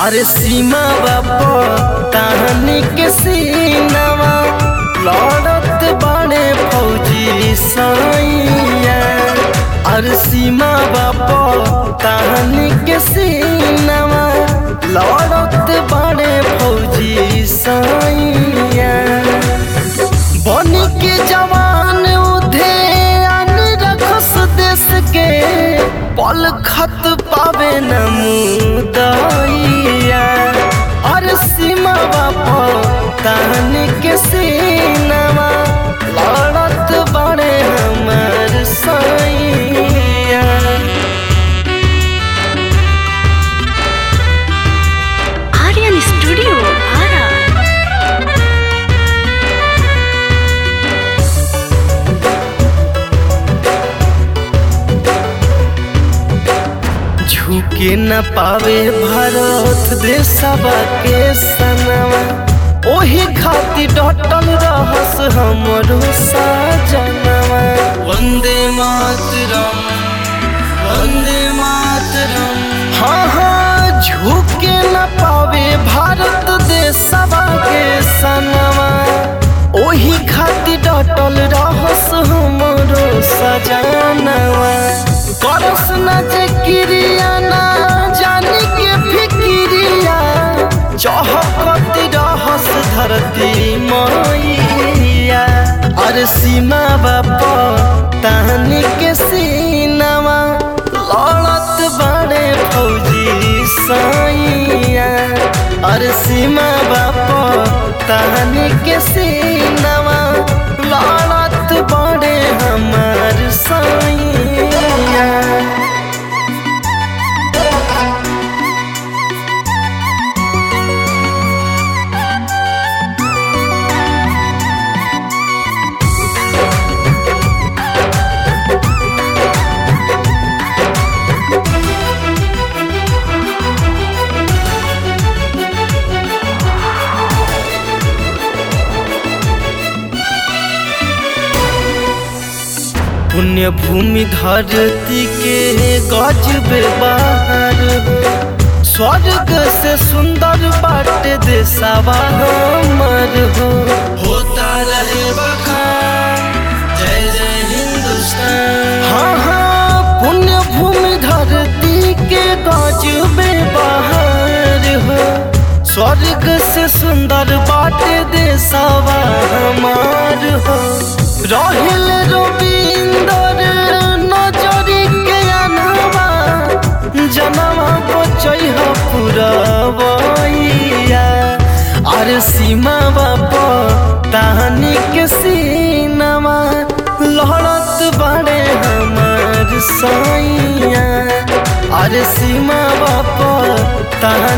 अरे सीमा बापो तहनी के सीनावा लड़त बड़े फौजी सैया अरे सीमा बापो तहनी के सीनावा लड़त बड़े फौजी सैया बन के जवान उधे अन रखस देश के पल खत पावे न मुदैया अरे सीमा बापो तहन के सीनामा लड़त बड़े हमर सैया आर्यन स्टूडियो आरा झुके न पावे भारत देशवा के सनवा ओही खातिर डटल रहस हमरो साजनवा वंदे मातरम वंदे मातरम हाँ हाँ झुके न पावे भारत देशवा के सनवा ओही खातिर डटल रहस हमरो सजनवा करस न जे क्रिया ना जानी के फिक्रिया चहकत रहस धरती मैया अरे सीमा बाप तहनी के सीनावा लड़त बड़े फौजी सैया अरे सीमा बाप तहनी के सीनावा लड़त बड़े हमार सैया पुण्य भूमि धरती के गजबे बाहर हो स्वर्ग से सुंदर बाट देशवा हमर हो होता रहे बखान जय जय हिंदुस्तान हाँ हाँ पुण्य भूमि धरती के गजबे बाहर हो स्वर्ग से सुंदर बाट देशवा हमार हो रहिल रविंदर नजरी के अनवा जनवा बचै हो पुरवैया अरे सीमा बाप तहनी के सीनामा लहरत बड़े हमार सैया अरे सीमा बाप तहनी